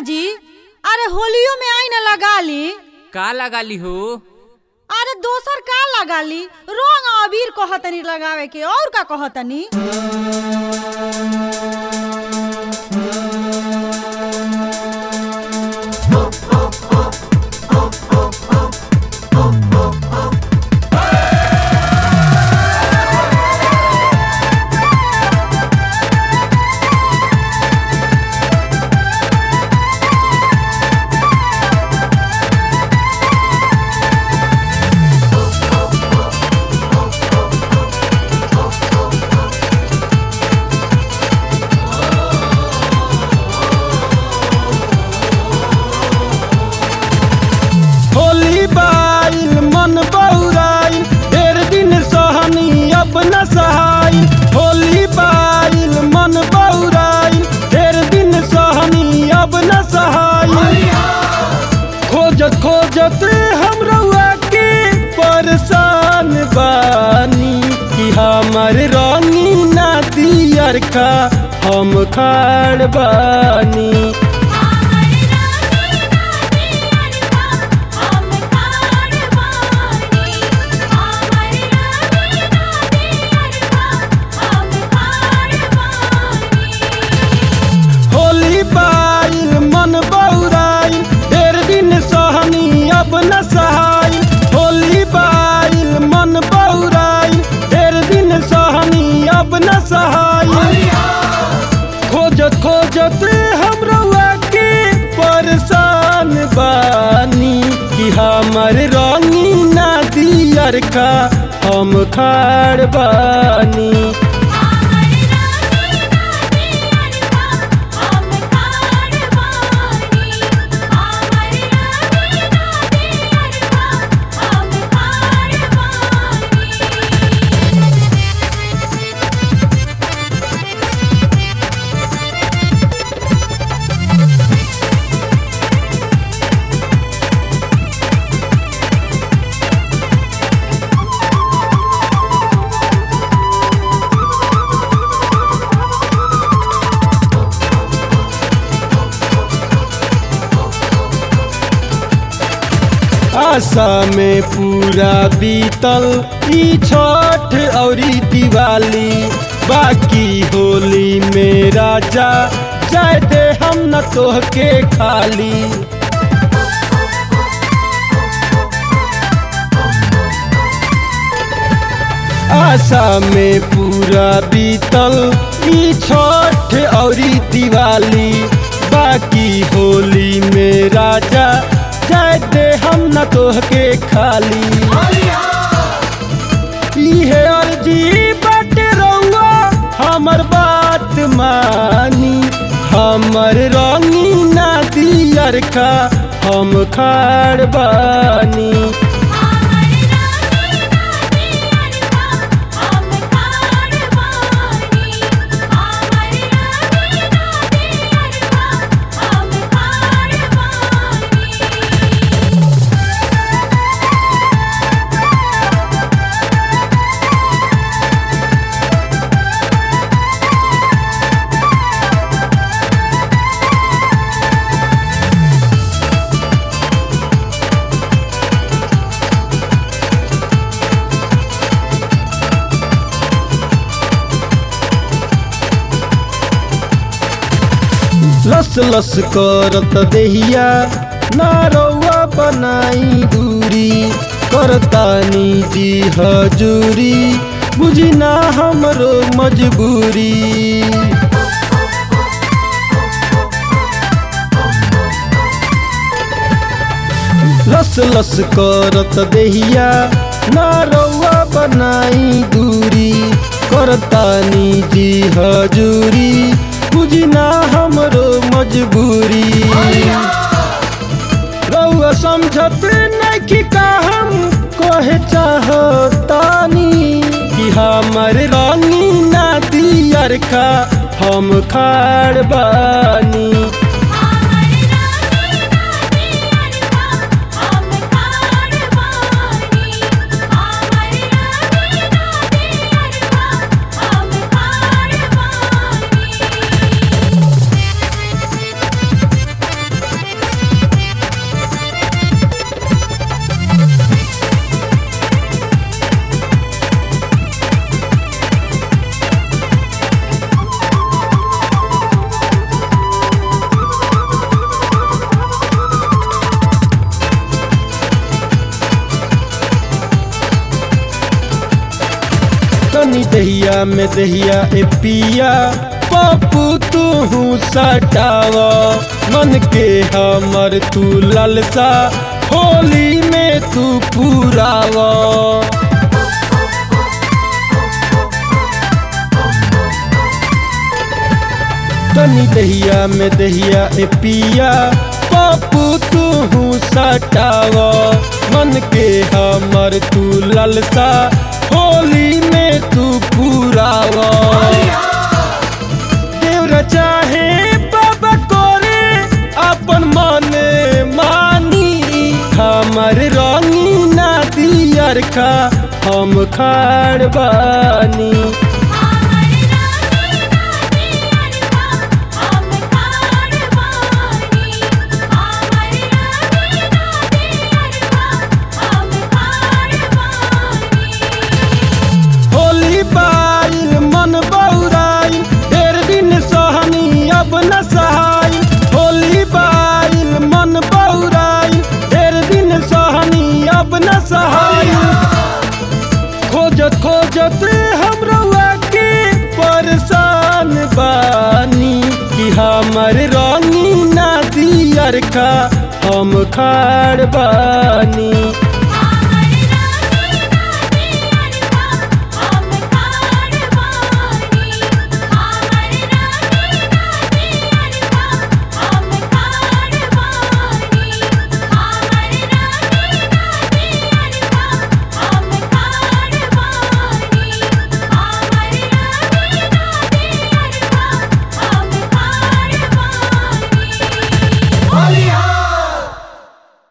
जी अरे होलियो में आई ना लगा ली का लगाली हो अरे दोसर का लगा ली रंग अबीर कहतनी लगावे के और का कहतनी होली बाइल मन बौराइल ढेर दिन सहनी अब न सहाइल होली बाइल मन बौराइल ढेर दिन सहनी अब न सहाइल खोजत खोजत हम रउआ के परेशान बानी कि हमर रानी ना दियर का हम खाड़ बानी होली बाइल मन बौराइल ढेर दिन सहनी अब न सहाइल होली बाइल मन बौराइल ढेर दिन सहनी अब न सहाइल खोजत खोजत हम रउआ के परेशान बानी कि हमर रानी ना दियर का हम खाड़ बानी आशा में पूरा बीतल ई छठ औरी दिवाली बाकी होली में राजा जाय दे हम न तोहके खाली आशा में पूरा बीतल ई छठ औरी दिवाली बाकी होली में राजा जाय दे हम न तोहके खाली इहे अर्जी बाटे रउआ हमर बात मानी हमर रानी ना दियर का हम खाड़ बानी लस लस करत देहिया नारौआ बनाई दूरी करतानी जी हजूरी बुझी ना हमरो मजबूरी लस लस करत देहिया नारौआ बनाई दूरी करतानी जी हजूरी बुझी ना हमरो मजबूरी रउआ समझत नहीं का हम कहे चाहतानी कि हमर रानी ना दियर का हम खाड़ बानी Bye. तनी दहिया में दहिया ए पिया पप्पू तू सटाव मन के हमर तू ललसा होली में तू पुराव तनी दहिया में दहिया ए पिया पप्पू तू सटाव मन के हमर तू ललसा होली में तू पुराव देवरा चाहे बाबा कोरे अपन मने मानी हमर रानी ना दियर का हम खाड़ बानी हमर रानी नाची अरबा हम कारवानी हमर रानी नाची अरबा हम कारवानी होली बाइल मन बौराइल ढेर दिन सहनी अब न सहाइल होली बाइल मन बौराइल ढेर दिन सहनी अब न सहाइल खोजत खोजत हमरवा के परेशान बानी कि हमर रानी ना दियर का हम खाड़ बानी